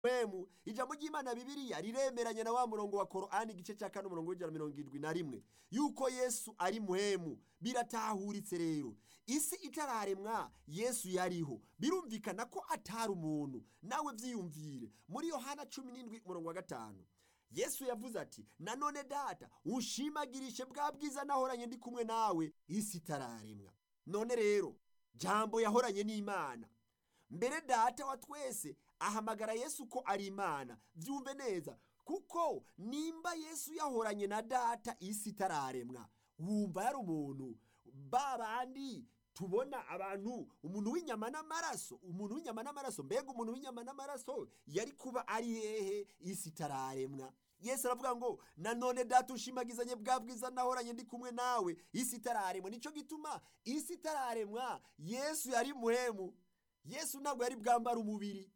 remu ijambo ry'imana bibiriya riremeranya na wa murongo wa korani igice cya kane umurongo w'ijana mirongo irindwi na rimwe yuko yesu ari muhemu biratahuritse rero isi itararemwa yesu yariho birumvikana ko atari umuntu nawe byiyumvire muri yohana cumi n'indwi umurongo wa gatanu yesu yavuze ati nanone data ushimagirishe bwa bwiza nahoranye ndi kumwe nawe isi itararemwa none rero jambo yahoranye n'imana mbere data wa twese ahamagara yesu ko ari imana byumve neza kuko nimba yesu yahoranye na data isi itararemwa wumva yari umuntu ba bandi tubona abantu umuntu w'inyama n'amaraso umuntu w'inyama n'amaraso mbega umuntu w'inyama n'amaraso yari kuba ari hehe isi itararemwa yesu aravuga ngo nanone data ushimagizanye bwa bwiza nahoranye ndi kumwe nawe isi itararemwa nicyo gituma isi itararemwa yesu yari muhemu yesu ntabwo yari bwambara umubiri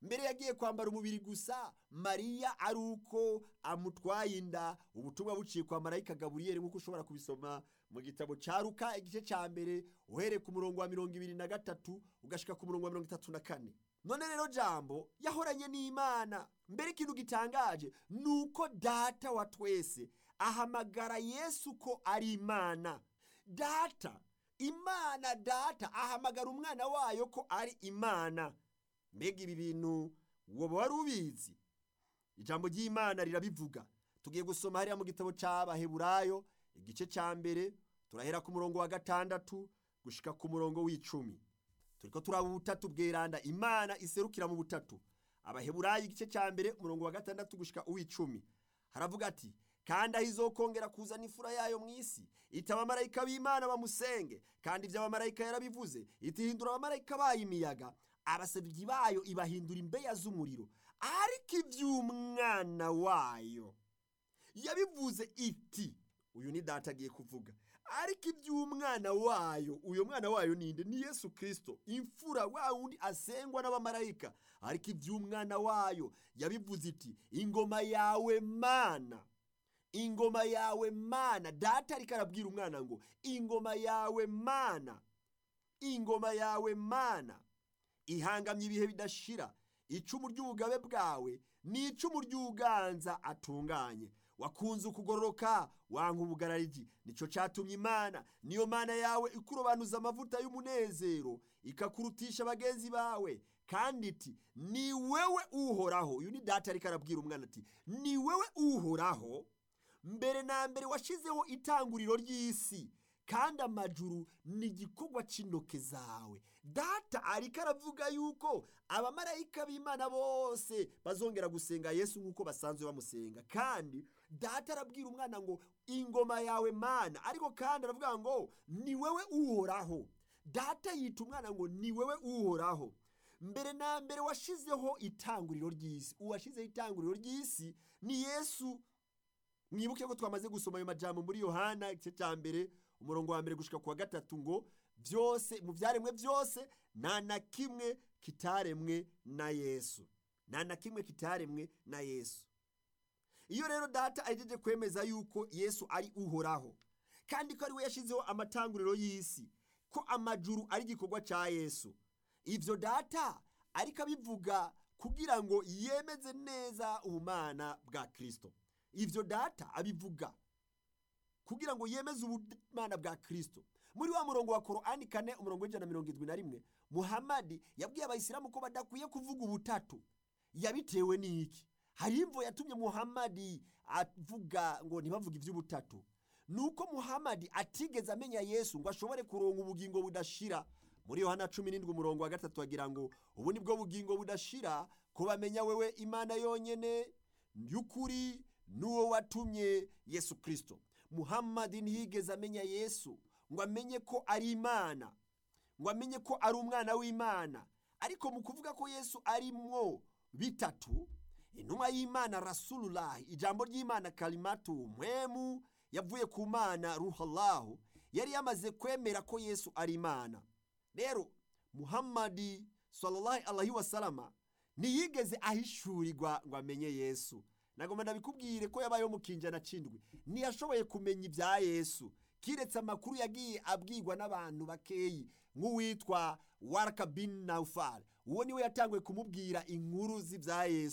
mbere yagiye kwambara umubiri gusa mariya ari uko amutwaye inda ubutumwa buciye kwa marayika gaburiyeri nk'uko ushobora kubisoma mu gitabo cya ruka igice cya mbere uhereye ku murongo wa mirongo ibiri na gatatu ugashyika ku murongo wa mirongo itatu na kane none rero jambo yahoranye n'imana mbere ikintu gitangaje ni uko data wa twese ahamagara yesu ko ari imana data imana data ahamagara umwana wayo ko ari imana mbega ibi bintu woba wari ubizi ijambo ry'imana rirabivuga tugiye gusoma hariya mu gitabo cy'abaheburayo igice cya mbere turahera ku murongo wa gatandatu gushika ku murongo w'icumi turi ko turaba ubutatu bweranda imana iserukira mu butatu abaheburayo igice cya mbere umurongo wa gatandatu gushika uw'icumi haravuga ati kandi aho izokongera kuzana imfura yayo mu isi itaba abamarayika b'imana bamusenge kandi ibyo abamarayika yarabivuze itihindura abamarayika bayo imiyaga abasabyi bayo ibahindura imbeya z'umuriro ariko iby'umwana wayo yabivuze iti uyu ni data agiye kuvuga ariko iby'umwana wayo uyu mwana wayo ninde ni yesu kirisito imfura wa wundi asengwa n'abamarayika ariko iby'umwana wayo yabivuze iti ingoma yawe mana ingoma yawe mana data ariko arabwira umwana ngo ingoma yawe mana ingoma yawe mana ihangamye ibihe bidashira icumu ry'ubugabe bwawe ni icumu ry'uganza atunganye wakunze ukugororoka wanga ubugararigi nicyo cyatumye imana niyo mana yawe ikurobanuza amavuta y'umunezero ikakurutisha bagenzi bawe kandi iti ni wewe uhoraho uyu ni data ariko arabwira umwana ati ni wewe uhoraho mbere na mbere washyizeho itanguriro ry'isi kandi amajuru ni igikorwa cy'intoke zawe data ariko aravuga yuko abamarayika b'imana bose bazongera gusenga yesu nk'uko basanzwe bamusenga kandi data arabwira umwana ngo ingoma yawe mana ariko kandi aravuga ngo ni wowe uhoraho data yita umwana ngo ni wowe uhoraho mbere na mbere washyizeho itanguriro ry'isi uwashyizeho itanguriro ry'isi ni yesu mwibuke ko twamaze gusoma ayo majambo muri yohana igice cya mbere umurongo wa mbere gushyika ku wa gatatu ngo byose mu byaremwe byose nta na kimwe kitaremwe na yesu nta na kimwe kitaremwe na yesu iyo rero data ahejeje kwemeza yuko yesu ari uhoraho kandi ko ari we yashyizeho amatanguriro y'isi ko amajuru ari igikorwa cya yesu ibyo data ariko abivuga kugira ngo yemeze neza ubumana bwa kirisito ibyo data abivuga kugira ngo yemeze ubumana bwa kirisito muri wa murongo wa korani kane umurongo w'ijana na mirongo irindwi na rimwe muhamadi yabwiye abayisilamu ko badakwiye kuvuga ubutatu yabitewe n'iki hari imvo yatumye muhamadi avuga ngo ntibavuge iby'ubutatu ni uko muhamadi atigeze amenya yesu ngo ashobore kuronga ubugingo budashira muri yohana cumi n'indwi umurongo wa gatatu agira ngo ubu ni bwo bugingo budashira ko bamenya wewe imana yonyine y'ukuri n'uwo watumye yesu kirisito muhammadi ntiyigeze amenya yesu ngo amenye ko ari imana ngo amenye ko ari umwana w'imana ariko mu kuvuga ko yesu arimwo bitatu intumwa y'imana rasululahi ijambo ry'imana karimatu mwemu yavuye ku mana ruhalahu yari yamaze kwemera ko yesu ari imana rero muhammadi salalahi alahi wasalama ntiyigeze ahishurirwa ngo amenye yesu nagomba ndabikubwire ko yabayeho mu kinjana cindwi ntiyashoboye kumenya ibya yesu kiretse amakuru yagiye abwirwa n'abantu bakeyi nk'uwitwa warakabini nawufari uwo niwe yatangwe kumubwira inkuru z'ibya yesu